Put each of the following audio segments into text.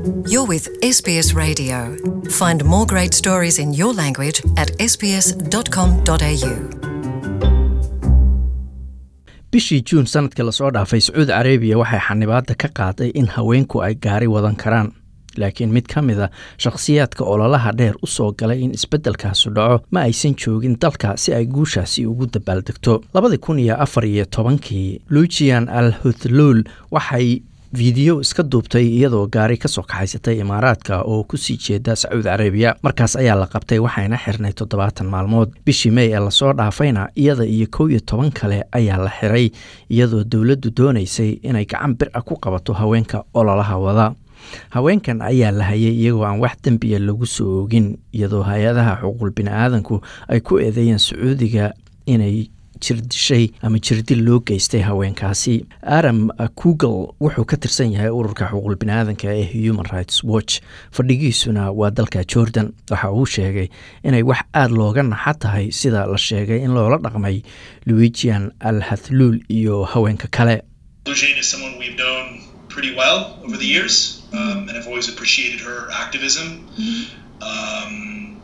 You're with SBS Radio. Find more great stories in your language at sbs.com.au. bishii juun sanadkii lasoo dhaafay sacuudi carabiya waxay xanibaadda ka qaaday in haweenku ay gaari wadan karaan laakiin mid ka mid a shakhsiyaadka ololaha dheer u soo galay in isbeddelkaasu dhaco ma aysan joogin dalka si ay guushaasi ugu dabaaldegto labadii kun iyo afar iyo tobankii lucian al huthluul waxay fiideo iska duubtay iyadoo gaari ka soo kaxaysatay imaaraadka oo kusii jeeda sacuudi carabiya markaas ayaa la qabtay waxayna xirnay toddobaatan maalmood bishii mey ee lasoo dhaafayna iyada iyo kow iyo toban kale ayaa la xiray iyadoo dowladdu doonaysay inay gacan bir ah ku qabato haweenka ololaha wada haweenkan ayaa la hayay iyagoo aan wax dembiya lagu soo oogin iyadoo hay-adaha xuquuqul bini-aadanku ay ku eedeeyeen sacuudiga inay jirdishay ama jirdil loo geystay haweenkaasi aram google wuxuu ka tirsan yahay ururka xuquuqul bini-aadanka ee human rights watch fadhigiisuna waa dalka jordan waxa uu sheegay inay wax aada looga naxa tahay sida la sheegay in loola dhaqmay luigian al hathluul iyo haweenka kale Luciane is someone we've known pretty well over the years, um, and I've always appreciated her activism. Um,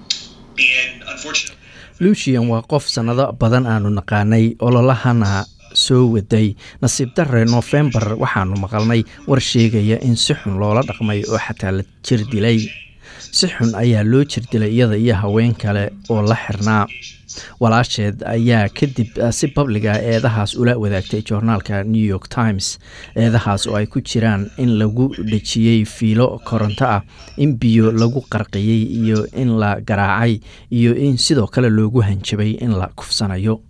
and unfortunately, lucian waa qof sannado badan aanu naqaanay ololahana soo waday nasiib darre nofembar waxaanu maqalnay war sheegaya in si xun loola dhaqmay oo xataa la jir dilay si xun ayaa loo jir dilay iyada iyo haween kale oo la xirnaa walaasheed ayaa kadib si babliga eedahaas ula wadaagtay joornaalka new york times eedahaas oo ay ku jiraan in lagu dhejiyey fiilo koronto ah in biyo lagu qarqiyey iyo in la garaacay iyo in sidoo kale loogu hanjabay in la kufsanayo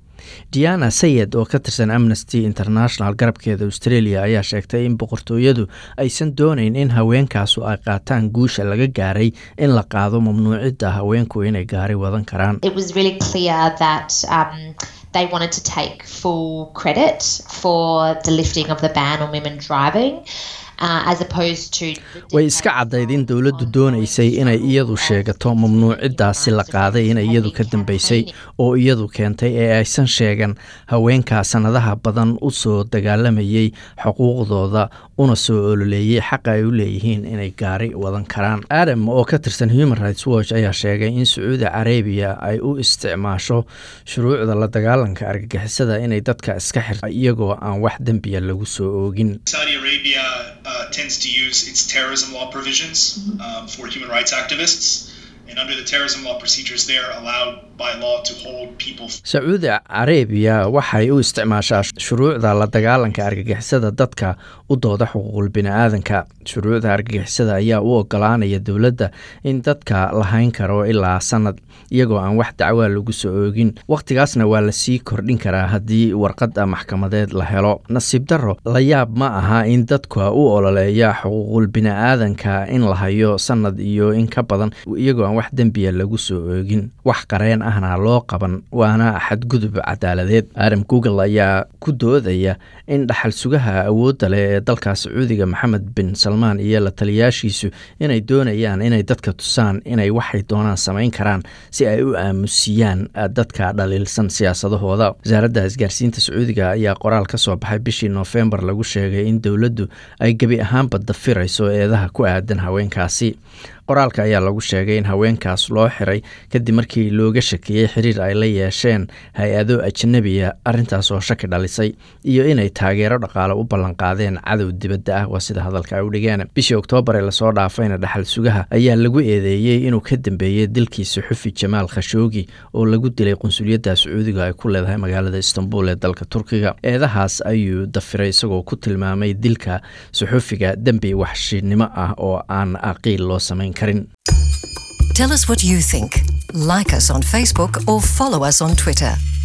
diana sayed oo ka tirsan amnesty international garabkeeda australia ayaa sheegtay in boqortooyadu aysan doonayn in haweenkaasu ay qaataan guusha laga gaaray in la qaado mamnuucidda haweenku inay gaari wadan karaan it was really clear that um, they wanted to take full credit for the lifting of the ban on women driving. Uh, as opposed to way iska caddayd in dowladdu doonaysay inay iyadu sheegato mamnuuciddaasi la qaaday inay iyadu ka dambeysay oo iyadu keentay ee aysan sheegan haweenkaa sannadaha badan u soo dagaalamayey xuquuqdooda una soo ololeeyey xaqa ay u leeyihiin inay gaari wadan karaan adam oo ka tirsan human rights watch ayaa sheegay in sacuudi carabiya ay u isticmaasho shuruucda la dagaalanka argagixisada inay dadka iska xirta iyagoo aan wax dembiya lagu soo oogin Saudi Arabia uh, tends to use its terrorism law provisions um, for human rights activists. And under the terrorism law procedures, they are allowed by law to hold people. sacuudi carabiya waxay u isticmaashaa shuruucda la dagaalanka argagixisada dadka u dooda xuquuqul bini-aadanka shuruucda argagixisada ayaa u ogolaanaya dowladda in dadka lahayn karo ilaa sanad iyagoo aan wax dacwaa lagu soo oogin wakhtigaasna waa lasii kordhin karaa haddii warqadda maxkamadeed la helo nasiib darro la yaab ma aha in dadka u ololeeya xuquuqul bini-aadanka in la hayo sanad iyo in ka badan iyagoo aan wax dembiya lagu soo oogin wax qareen ahna loo qaban waana xadgudub cadaaladeed adam google ayaa ku doodaya in dhaxal sugaha awoodda leh ee dalka sacuudiga maxamed bin salmaan iyo la taliyaashiisu inay doonayaan inay dadka tusaan inay waxay doonaan samayn karaan si ay u aamusiyaan dadka dhaliilsan siyaasadahooda wasaaradda isgaarsiinta sacuudiga ayaa qoraal ka soo baxay bishii noofembar lagu sheegay in dowladdu ay gebi ahaanba dafirayso eedaha ku aadan haweenkaasi qoraalka ayaa lagu sheegay in haweenkaas loo xiray kadib markii looga shakiyey xiriir ay la yeesheen hay-ado ajnabiya arrintaas oo shaki dhalisay iyo inay taageero dhaqaale u ballanqaadeen cadow dibadda ah waa sida hadalka ay u dhigeen bishii oktoobar ee lasoo dhaafayna dhaxal sugaha ayaa lagu eedeeyey inuu ka dambeeyey dilkii suxufi jamaal khashoogi oo lagu dilay qunsuliyadda sacuudiga ay ku leedahay magaalada istanbul ee dalka turkiga eedahaas ayuu dafiray isagoo ku tilmaamay dilka suxufiga dembi waxshinimo ah oo aan aqiil loo samayn karin Tell us what you think. Like us on Facebook or follow us on Twitter.